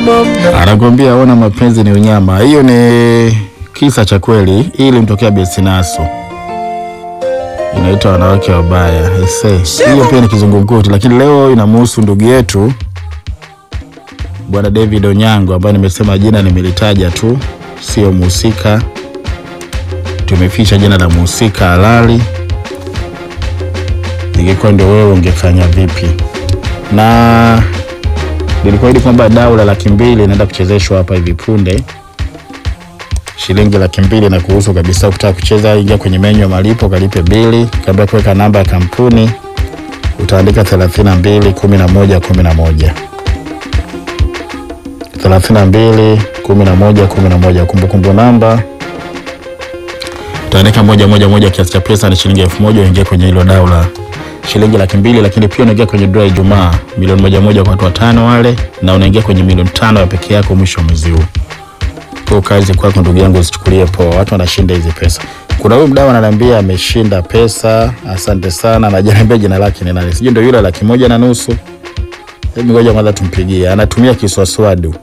Anakwambia ona mapenzi ni unyama. Hiyo ni kisa cha kweli, hii ilimtokea Besinaso, inaitwa wanawake wabaya. Ese, hiyo pia ni kizungumkuti, lakini leo inamhusu ndugu yetu bwana David Onyango ambaye nimesema jina nimelitaja tu, sio muhusika. Tumeficha jina la muhusika halali. Ingekuwa ndio wewe ungefanya vipi? Na nilikuahidi kwamba dau la laki mbili inaenda kuchezeshwa hapa hivi punde, shilingi laki mbili na kuhusu kabisa. Ukitaka kucheza, ingia kwenye menyu ya malipo, kalipe bili. Kabla ya kuweka namba ya kampuni, utaandika 32 11 11 32 11 11. Kumbukumbu namba utaandika moja moja moja. Kiasi cha pesa ni shilingi elfu moja. Uingie kwenye hilo dau la shilingi laki mbili, lakini pia unaingia kwenye draw Ijumaa milioni moja moja kwa watu watano wale, na unaingia kwenye milioni tano ya peke yako mwisho wa mwezi huu. Kwa kazi kwako ndugu yangu, usichukulie poa, watu wanashinda hizi pesa. Kuna huyu mdau ananiambia ameshinda pesa, asante sana. Anajaniambia jina lake ni nani, sijui ndio yule laki moja na nusu. Hebu ngoja kwanza tumpigie, anatumia kiswaswadu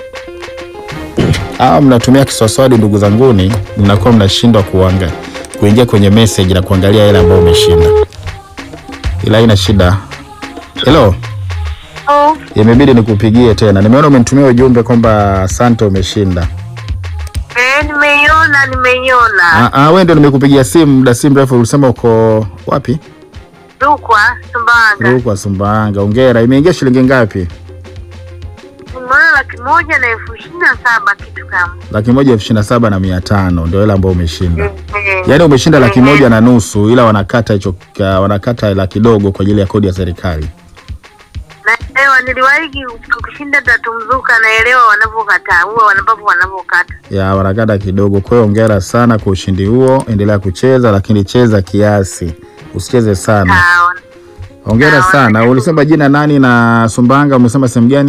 Ah, mnatumia kiswaswadi ndugu zanguni, mnakuwa mnashindwa kuanga kuingia kwenye message na kuangalia ile ambayo umeshinda, ila haina shida. Hello, Oh, imebidi nikupigie tena. Nimeona umenitumia ujumbe kwamba asante, umeshinda. eh, nimeiona nimeiona. Ah, ah, wewe ndio nimekupigia simu muda si mrefu, ulisema uko wapi? Rukwa Sumbawanga. Rukwa, Sumbawanga. Hongera. Imeingia shilingi ngapi? Nimeona laki moja na elfu ishirini na saba kitu kama. Laki moja elfu ishirini na saba na mia tano ndio ile ambayo umeshinda. Eh, eh. Yaani umeshinda laki Eh, moja na nusu, ila wanakata hicho ka- wanakata hela kidogo kwa ajili ya kodi ya serikali. Naelewa, niliwahi kushinda tatu mzuka, naelewa wanavyokataa, huwa wanavyo wanavyokata. ya wanakata kidogo. Kwa hiyo hongera sana kwa ushindi huo, endelea kucheza, lakini cheza kiasi, usicheze sana. Sawa. Hongera Sawa. sana. Ulisema jina nani na Sumbawanga umesema sehemu gani?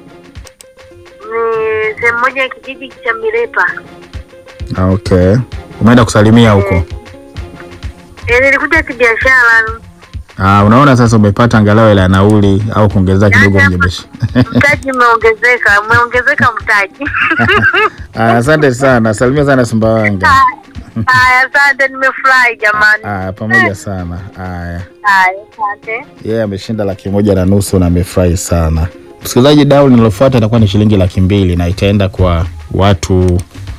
Ni sehemu moja ya kijiji cha Mirepa. Ah, okay, umeenda kusalimia huko. Eh, nilikuja kibiashara. Ah, unaona sasa umepata angalau hela ya nauli au kuongezea kidogo Yaani kwenye biashara. Mtaji umeongezeka, umeongezeka mtaji. Ah, asante sana, salimia sana Sumbawanga. Haya, asante, nimefurahi jamani. Ah, pamoja sana. Haya. Haya, asante. yeye yeah, ameshinda laki moja na nusu na amefurahi sana. Msikilizaji, dau linalofuata itakuwa ni shilingi laki mbili na itaenda kwa watu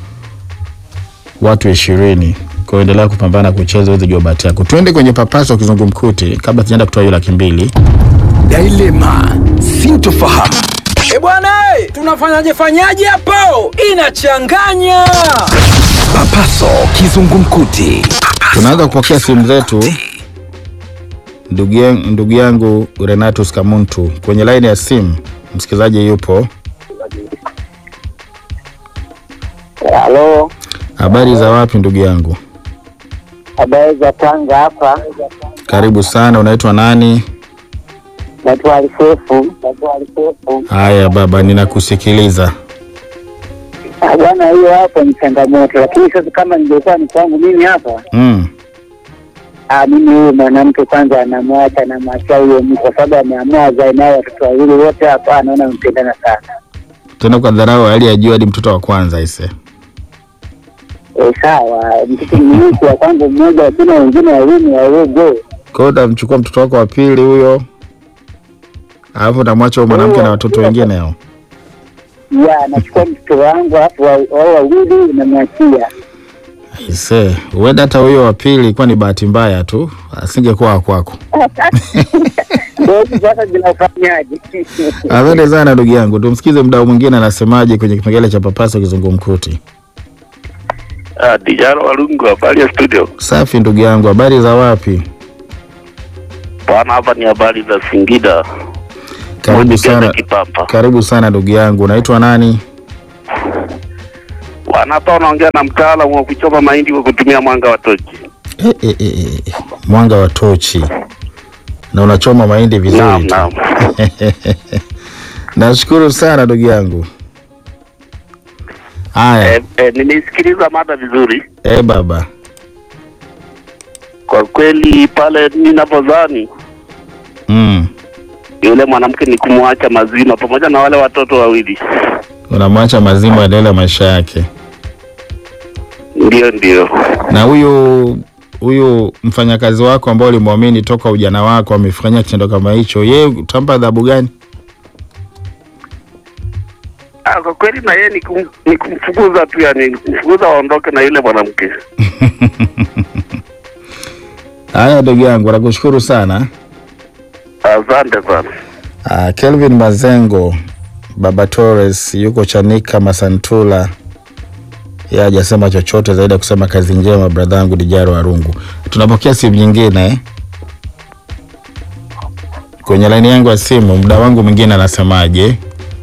watu ishirini. Kwa hiyo endelea kupambana kucheza uweze jua bahati yako. Tuende kwenye papaso kizungumkuti kabla sijaenda kutoa hiyo laki mbili. Dilema, sintofahamu. E bwana, eh, tunafanyaje fanyaje hapo? Inachanganya. Papaso kizungumkuti. Tunaanza kupokea simu zetu. Ndugu yangu, ndugu yangu Renatus Kamuntu kwenye laini ya simu, msikilizaji yupo. Halo, Habari za wapi ndugu yangu? habari za Tanga hapa. Karibu sana, unaitwa nani? Naitwa Alisefu. Naitwa Alisefu. Haya baba, ninakusikiliza. Ah, Bwana, hiyo hapo ni changamoto, lakini sasa kama ningekuwa ni kwangu mimi hapa, Mm. ah, mimi huyu mwanamke kwanza anamwacha namwachia huyo mtu, kwa sababu ameamua azae naye watoto wawili wote hapa, anaona mpendana sana. tena kwa dharau hali ya juu hadi mtoto wa kwanza ise. E, sawa, mtoto mmiuku wa kwangu mmoja, lakini wengine wawili ni wadogo. Kwa hiyo utamchukua mtoto wako wa pili huyo, alafu utamwacha huyo mwanamke na watoto wengine hao. Ya, nachukua mtoto wangu alafu wa- wao wawili namwachia. Ise, huenda hata huyo wa pili ilikuwa ni bahati mbaya tu, asingekuwa wa kwako. Ndio hivi sasa zinafanyaje? Asante sana ndugu yangu, tumsikize mdau mwingine anasemaje kwenye kipengele cha papaso kizungumkuti. Ah, Dijaro Walungu, habari ya studio Safi ndugu yangu, habari za wapi? bwana. Hapa ni habari za Singida, Karibu Mwandigaza sana, Kipapa karibu sana ndugu yangu. Unaitwa nani? bwana. Hapa unaongea na mtaalamu wa kuchoma mahindi kwa kutumia mwanga wa tochi. E, e, e, e. Mwanga wa tochi na unachoma mahindi vizuri Naam, tu. naam. Nashukuru sana ndugu yangu. Haya, Eh, eh, nimeisikiliza mada vizuri eh baba. kwa kweli. Pale ninapodhani Mm. yule mwanamke ni kumwacha mazima pamoja na wale watoto wawili. Unamwacha mazima aendelee maisha yake. Ndio, ndio. Na huyu huyu mfanyakazi wako ambao ulimwamini toka ujana wako amefanya kitendo kama hicho, yeye utampa adhabu gani? Ah, kwa kweli na yeye ni kum- ni kumfukuza tu, yani kumfukuza waondoke na yule mwanamke. Haya ndugu yangu, nakushukuru sana. Asante sana. Uh, Kelvin Mazengo Baba Torres yuko Chanika Masantula, yeye hajasema chochote zaidi ya kusema kazi njema bradha yangu Dijaro Arungu. Tunapokea simu nyingine eh? kwenye laini yangu ya simu. Muda wangu mwingine anasemaje?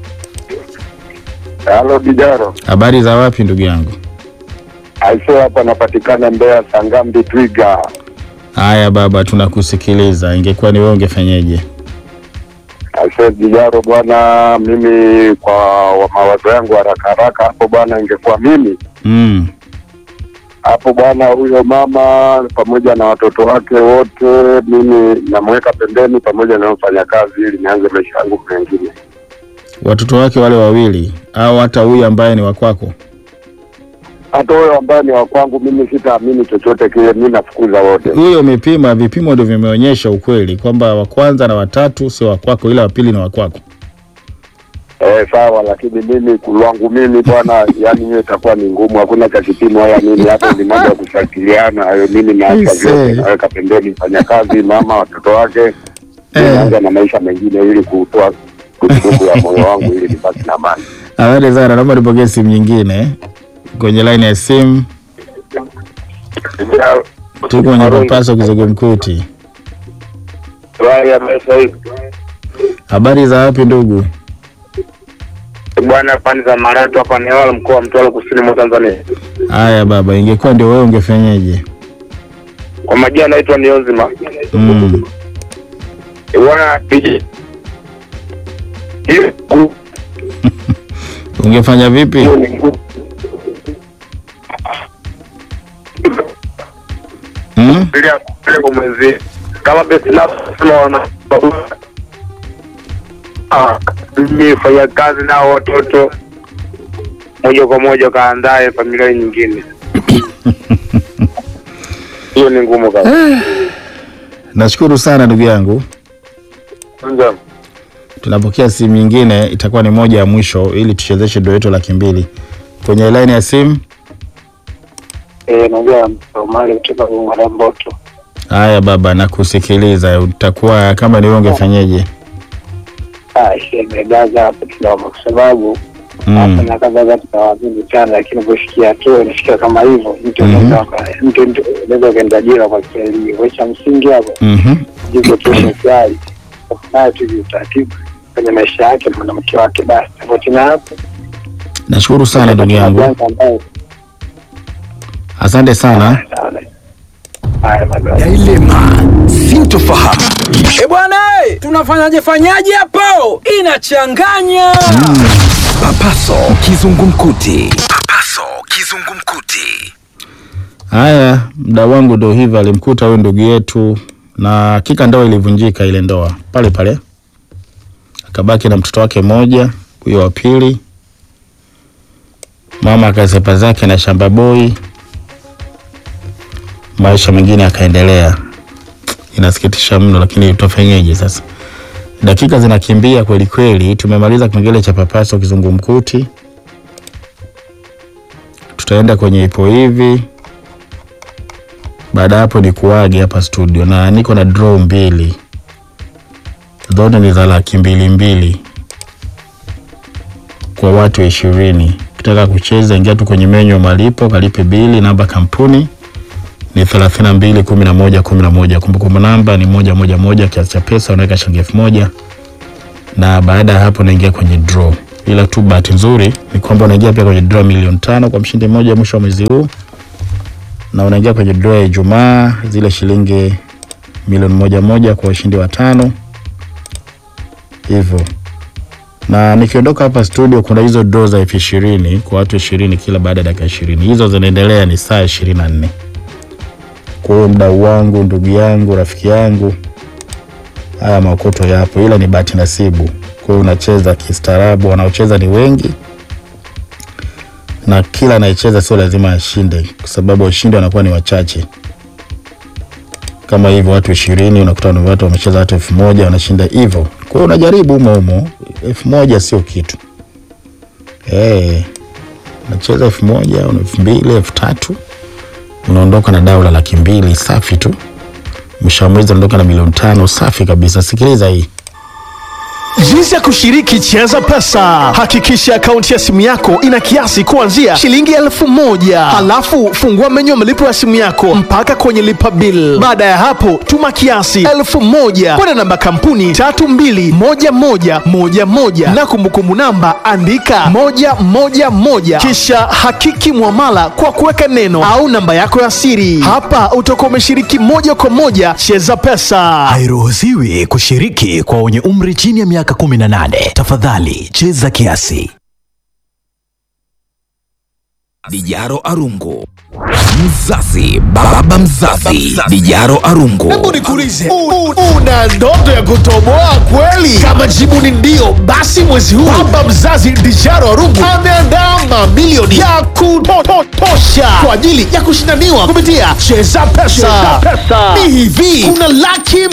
Halo Dijaro, Habari za wapi ndugu yangu? aisee, hapa napatikana Mbeya Sangambi Twiga. Haya baba, tunakusikiliza. Ingekuwa ni wewe ungefanyeje? Aisee Dijaro bwana, mimi kwa wa- mawazo yangu haraka haraka hapo bwana, ingekuwa mimi Mm. hapo bwana, huyo mama pamoja na watoto wake wote, mimi namweka pembeni pamoja na mfanyakazi, ili nianze maisha yangu mengine. Watoto wake wale wawili au hata huyu ambaye ni wa kwako? Hata huyo ambaye ni wa kwangu, mimi sitaamini chochote kile, mi nafukuza wote. huyo umepima, vipimo ndio vimeonyesha ukweli kwamba wa kwanza na watatu sio wa kwako, ila wa pili ni wa kwako. Eh, sawa, lakini mimi kulwangu mimi bwana, yani hiyo itakuwa ni ngumu, hakuna cha kipimo. Haya mimi hata ni mambo ya kufuatiliana hayo, mimi naacha Ise. vyote, naweka pembeni mfanyakazi, mama, watoto wake, Eh. naanza na maisha mengine ili kutoa kutukufu ya moyo wangu ili nibaki na amani. Asante sana, naomba nipokee simu nyingine kwenye line ya simu. Tuko kwenye papaso kizungumkuti. Habari za wapi ndugu? Bwana pande za Maratu hapa ni wala mkoa wa Mtwara kusini mwa Tanzania. Haya baba, ingekuwa ndio wewe ungefanyeje? Kwa majina naitwa Niozima. Mm. Bwana piji. Hiyo Ungefanya vipi? hiyo ni ngumu. Mm? bila bila kumwezi kama besi na sema wana ah mimi fanya kazi na watoto moja kwa moja kaandae familia nyingine hiyo ni ngumu kabisa Nashukuru sana ndugu yangu. kwanza Tunapokea simu nyingine, itakuwa ni moja ya mwisho ili tuchezeshe doo yetu laki mbili kwenye line ya simu. eh naongea Omari kutoka Gongo Mboto Haya baba, nakusikiliza. Utakuwa kama ni wewe ungefanyeje? ah imegaza hapo kidogo kwa sababu Mm. na kaza za tunawaamini sana lakini kufikia hatua inafikia kama hivyo mtu Mhm. anaweza mtu mtu anaweza kaenda jela kwa kisaidia kwa cha msingi hapo Mhm. jiko tu serikali nayo tu utaratibu kwenye maisha yake na mwanamke wake basi tofauti na hapo Nashukuru sana ndugu yangu, ambaye asante sana. haya madhara Dilema, sintofahamu. E bwana, eh, tunafanyaje fanyaje hapo? Inachanganya. Papaso kizungumkuti. Papaso kizungumkuti. Haya, mda wangu ndo hivyo, alimkuta huyu ndugu yetu, na hakika ndoa ilivunjika, ile ndoa pale pale, akabaki na mtoto wake mmoja, huyo wa pili. Mama akasepa zake na shamba boy, maisha mengine akaendelea. Inasikitisha mno, lakini tutafanyeje sasa? Dakika zinakimbia kweli kweli. Tumemaliza kipengele cha papaso kizungumkuti, tutaenda kwenye ipo hivi baada ya hapo ni kuage hapa studio, na niko na draw mbili, zote ni za laki mbili mbili kwa watu ishirini. Ukitaka kucheza, ingia tu kwenye menyu ya malipo, kalipe bili. Namba kampuni ni thelathini na mbili kumi na moja kumi na moja. Kumbukumbu namba ni moja moja moja. Kiasi cha pesa unaweka shilingi elfu moja na baada ya hapo unaingia kwenye draw. Ila tu bahati nzuri ni kwamba unaingia pia kwenye draw milioni tano kwa mshindi mmoja mwisho wa mwezi huu na unaingia kwenye draw ya Ijumaa zile shilingi milioni moja moja kwa washindi watano hivyo. Na nikiondoka hapa studio, kuna hizo draw za elfu ishirini kwa watu ishirini kila baada ya dakika ishirini. Hizo zinaendelea ni saa ishirini na nne. Kwa hiyo mdau wangu, ndugu yangu, rafiki yangu, haya maokoto yapo, ila ni bahati nasibu. Kwa hiyo unacheza kistaarabu, wanaocheza ni wengi na kila anayecheza sio lazima ashinde, kwa sababu washindi wanakuwa ni wachache. Kama hivyo watu ishirini unakuta ni watu wamecheza watu elfu moja wanashinda hivyo. Kwa hiyo unajaribu humo humo, elfu moja sio kitu eh, unacheza elfu moja una elfu mbili elfu tatu unaondoka na dau la laki mbili safi tu. Mwisho wa mwezi unaondoka na milioni tano safi kabisa. Sikiliza hii Jinsi ya kushiriki Cheza Pesa. Hakikisha akaunti ya simu yako ina kiasi kuanzia shilingi elfu moja. Halafu fungua menyu ya malipo ya simu yako mpaka kwenye lipa bill. Baada ya hapo, tuma kiasi elfu moja kwenda namba kampuni tatu mbili moja moja moja moja na kumbukumbu namba andika moja moja moja kisha hakiki mwamala kwa kuweka neno au namba yako ya siri. Hapa utakuwa umeshiriki moja kwa moja Cheza Pesa. Hairuhusiwi kushiriki kwa wenye umri chini ya miaka 18. Tafadhali cheza kiasi. Dijaro Arungu. Mzazi, baba mzazi, Dijaro Arungu. Hebu nikuulize, u- u- una ndoto ya kutoboa kweli? Kama jibu ni ndio, basi mwezi huu baba mzazi Dijaro Arungu ameandaa mamilioni ya kutosha kwa ajili ya kushindaniwa kupitia Cheza Pesa. Ni hivi, kuna laki